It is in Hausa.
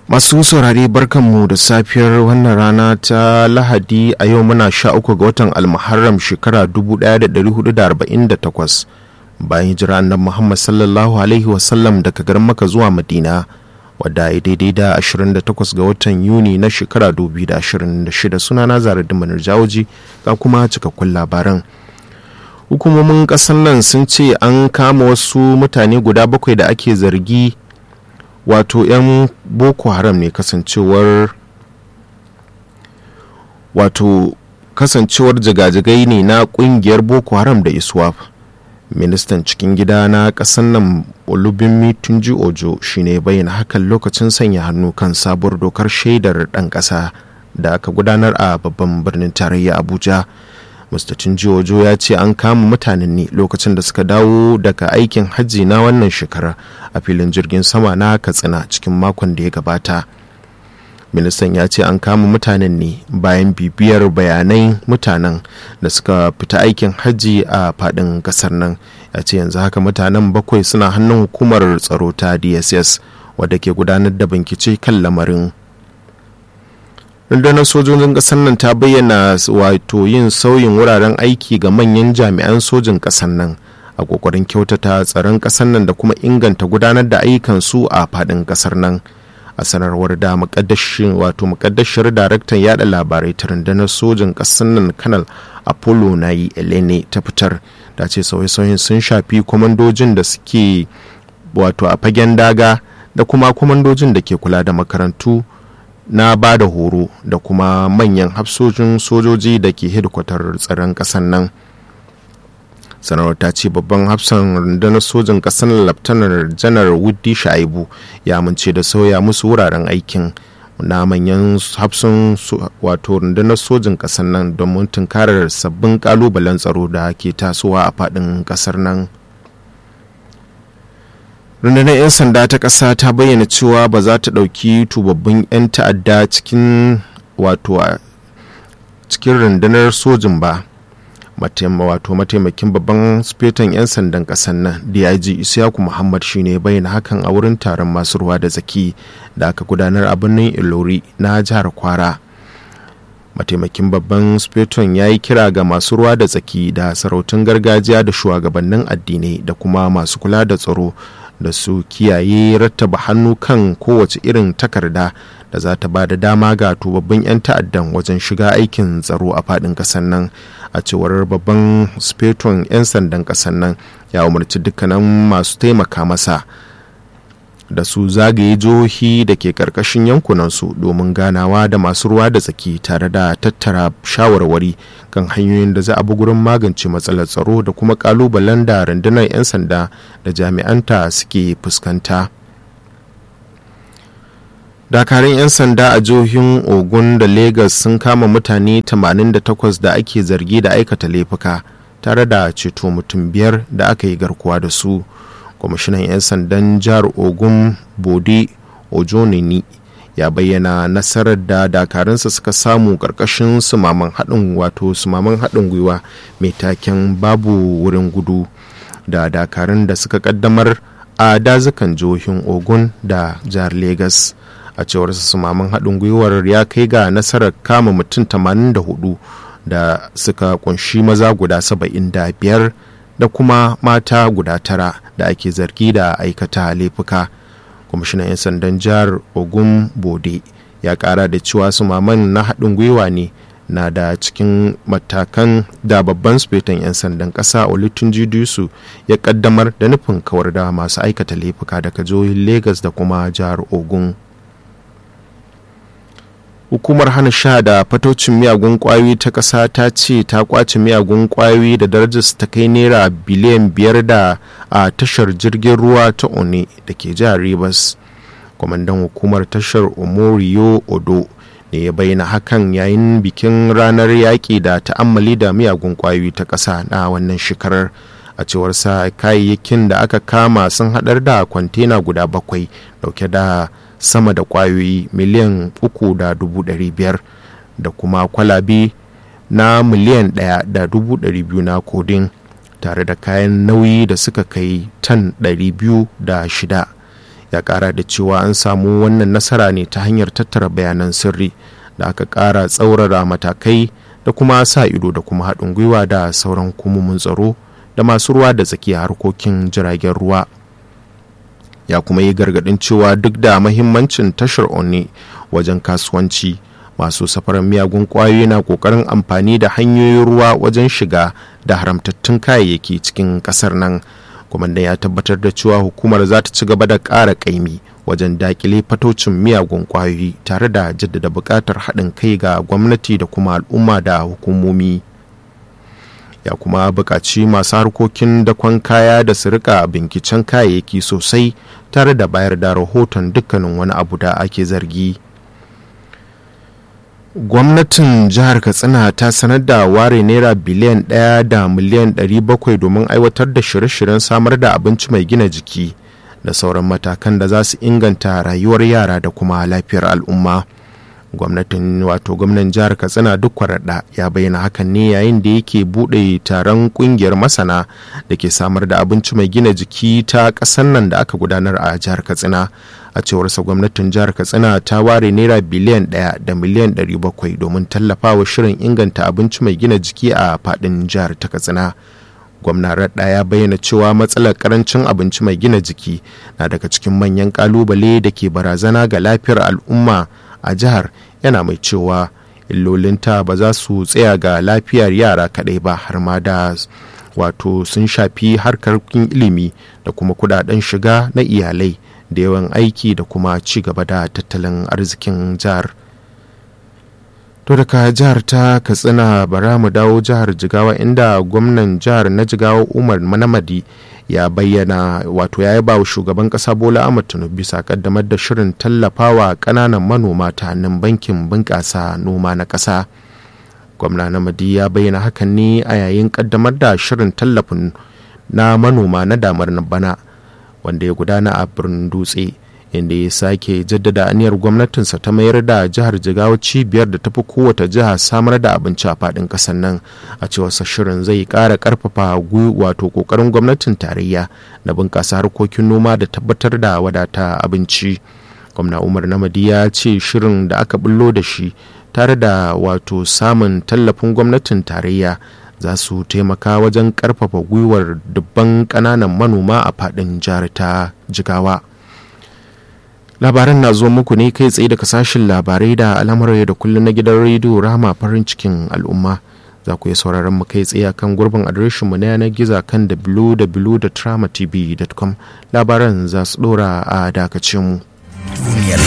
masu saurare barkanmu da safiyar wannan rana ta lahadi a yau muna sha uku ga watan almuharram shekara 1448 bayan hijira annabi muhammad sallallahu alaihi wasallam daga garin maka zuwa madina wadda ya daidai da 28 ga watan yuni na shekara 2026 suna na zarar manar jawoji ga kuma cikakkun labaran hukumomin ƙasar nan sun ce an kama wasu mutane guda bakwai da ake zargi wato 'yan boko haram ne kasancewar wato kasancewar jigajigai ne na kungiyar boko haram da iswap ministan cikin gida na ƙasar nan olubinmi tunji ojo shine bayyana hakan lokacin sanya hannu kan sabuwar dokar shaidar ɗan ƙasa da aka gudanar a babban birnin tarayya abuja mr tunji ojo ya ce an kama mutanen ne lokacin da suka dawo daga aikin hajji na wannan shekara a filin jirgin sama na katsina cikin makon da ya gabata ministan ya ce an kama mutanen ne bayan bibiyar bayanai mutanen da suka fita aikin hajji a fadin kasar nan ya ce yanzu haka mutanen bakwai suna hannun hukumar tsaro ta dss wadda ke gudanar da bincike kan lamarin rundunar sojojin ƙasar nan ta bayyana wato yin sauyin wuraren aiki ga manyan jami'an sojin ƙasar nan a kokarin kyautata tsaron ƙasar nan da kuma inganta gudanar da ayyukansu a faɗin ƙasar nan a sanarwar da mukaddashin wato mukaddashir daraktan yada labarai ta rundunar sojin ƙasar nan kanal apollo na yi elene ta fitar da ce sauye-sauyen sun shafi kwamandojin da suke wato a fagen daga da kuma kwamandojin da ke kula da makarantu na ba da horo da kuma manyan hafsojin sojoji da ke hedikwatar tsaron ƙasar nan sanarwar ta ce babban hafsan rundunar sojin ƙasar laftanar janar wuddi shaibu ya amince da sauya musu wuraren aikin na manyan hafsun wato rundunar sojin ƙasar nan domin tunkarar sabbin ƙalubalen tsaro da ke tasowa a faɗin ƙasar nan rundunar 'yan sanda ta ƙasa ta bayyana cewa ba za ta ɗauki tubabbin 'yan ta'adda cikin wato a cikin rundunar sojin ba wato mataimakin babban sufetan 'yan sandan ƙasar nan dig isiyaku muhammad shine bayyana hakan a wurin taron masu ruwa da zaki da aka gudanar a birnin ilori na jihar kwara mataimakin babban sufeton ya yi kira ga masu ruwa da tsaki da sarautun gargajiya da shugabannin addinai da kuma masu kula da tsaro da su kiyaye rattaba hannu kan kowace irin takarda da za ta ba da dama ga tubabbin 'yan ta'addan wajen shiga aikin tsaro a faɗin ƙasar nan a cewar babban speton 'yan sandan ƙasar nan ya umarci dukkanin masu taimaka masa da su zagaye jihohi da ke karkashin yankunansu domin ganawa da masu ruwa da tsaki tare da tattara shawarwari kan hanyoyin da za a bi gurin magance matsalar tsaro da kuma kalubalen da rundunar 'yan sanda da jami'anta suke fuskanta dakarun 'yan sanda a jihohin ogun da lagos sun kama mutane 88 da ake zargi da aikata laifuka tare da ceto mutum biyar da aka yi garkuwa da su kwamishinan 'yan sandan jihar ogun bode ojonini ya bayyana nasarar da dakarunsa suka samu karkashin sumaman haɗin wato sumaman haɗin gwiwa mai taken babu wurin gudu da dakarun da suka kaddamar a dazukan jihohin ogun da jihar lagos a cewar sumaman haɗin gwiwar ya kai ga nasarar kama mutum 84 da suka kunshi maza guda 75 da kuma mata guda tara da ake zargi da aikata laifuka kwamishinan 'yan sandan jihar ogun bode ya kara da cewa su maman na haɗin gwiwa ne na da cikin matakan da babban sufetan 'yan sandan ƙasa olutunji dusu ya kaddamar da nufin kawar da masu aikata laifuka daga jihohin lagos da kuma jihar ogun hukumar hana sha da fatocin miyagun kwayoyi ta ƙasa ta ce ta kwace miyagun kwayoyi da darajarsu ta kai naira biliyan biyar da a tashar jirgin ruwa ta one da ke jihar rivers kwamandan hukumar tashar omoriyo odo ne ya bayyana hakan yayin bikin ranar yaƙi da ta'ammali da miyagun kwayoyi ta ƙasa na wannan shekarar a cewar sa kayayyakin da aka kama sun haɗar da kwantena guda bakwai dauke da sama da kwayoyi miliyan uku da dubu ɗari biyar da kuma kwalabe na miliyan ɗaya da dubu ɗari biyu na kodin tare da kayan nauyi da suka kai tan ɗari biyu da shida ya kara da cewa an samu wannan nasara ne ta hanyar tattara bayanan sirri da aka kara tsaurara matakai da kuma sa ido da kuma haɗin gwiwa da sauran hukumomin tsaro da masu ruwa da tsakiya harkokin jiragen ruwa ya kuma yi gargaɗin cewa duk da mahimmancin tashar onne wajen kasuwanci masu safarar miyagun kwayoyi na kokarin amfani da hanyoyin ruwa wajen shiga da haramtattun kayayyaki cikin kasar nan kwamandan ya tabbatar da cewa hukumar za ta ci gaba da ƙara ƙaimi wajen dakile fatocin miyagun kwayoyi tare da jaddada buƙatar haɗin kai ga gwamnati da kuma al'umma da hukumomi ya kuma buƙaci masu harkokin dakon kaya da su rika binkicen kayayyaki sosai tare da bayar da rahoton dukkanin wani abu da ake zargi. gwamnatin jihar katsina ta sanar da ware naira biliyan ɗaya da miliyan 700 domin aiwatar da shirye-shiryen samar da abinci mai gina jiki da sauran matakan da za su inganta rayuwar yara da kuma lafiyar al'umma gwamnatin wato gwamnan jihar katsina duk kwararda ya bayyana hakan ne yayin da yake buɗe taron ƙungiyar masana da ke samar da abinci mai gina jiki ta ƙasar nan da aka gudanar a jihar katsina a cewarsa gwamnatin jihar katsina ta ware naira biliyan ɗaya da miliyan ɗari bakwai domin tallafawa shirin inganta abinci mai gina jiki a faɗin jihar ta katsina gwamna raɗa ya bayyana cewa matsalar karancin abinci mai gina jiki na daga cikin manyan kalubale da ke barazana ga lafiyar al'umma a jihar yana mai cewa illolinta ba za su tsaya ga lafiyar yara kaɗai ba har ma da wato sun shafi harkokin ilimi da kuma kudaden shiga na iyalai da yawan aiki da kuma ci gaba da tattalin arzikin jihar to daga jihar ta katsina bara mu dawo jihar jigawa inda gwamnan jihar na jigawa umar manamadi ya bayyana wato ya yaba wa shugaban kasa bola ahmad tinubu bisa kaddamar da shirin tallafawa kananan manoma ta hannun bankin bunƙasa noma na ƙasa gwamna namadi ya bayyana hakan ne a yayin kaddamar da shirin tallafin na manoma na damar bana wanda ya gudana a birnin dutse inda ya sake jaddada aniyar gwamnatinsa ta mayar da jihar jigawa cibiyar da tafi kowace jiha samar da abinci a faɗin ƙasar nan a cewarsa shirin zai ƙara ƙarfafa wato ƙoƙarin gwamnatin tarayya na bunƙasa harkokin noma da tabbatar da wadata abinci gwamna umar namadi ya ce shirin da aka bullo da shi tare da wato samun tallafin gwamnatin tarayya za su taimaka wajen ƙarfafa gwiwar dubban ƙananan manoma a faɗin jihar ta jigawa labaran na zuwa muku ne kai tsaye daga sashen labarai da al'amuran da kullum na gidan rediyo rama farin cikin al'umma za ku iya sauraron mu kai tsaye kan gurbin adireshin mu na yanar gizo kan www.tramatv.com labaran za su dora a dakacin mu.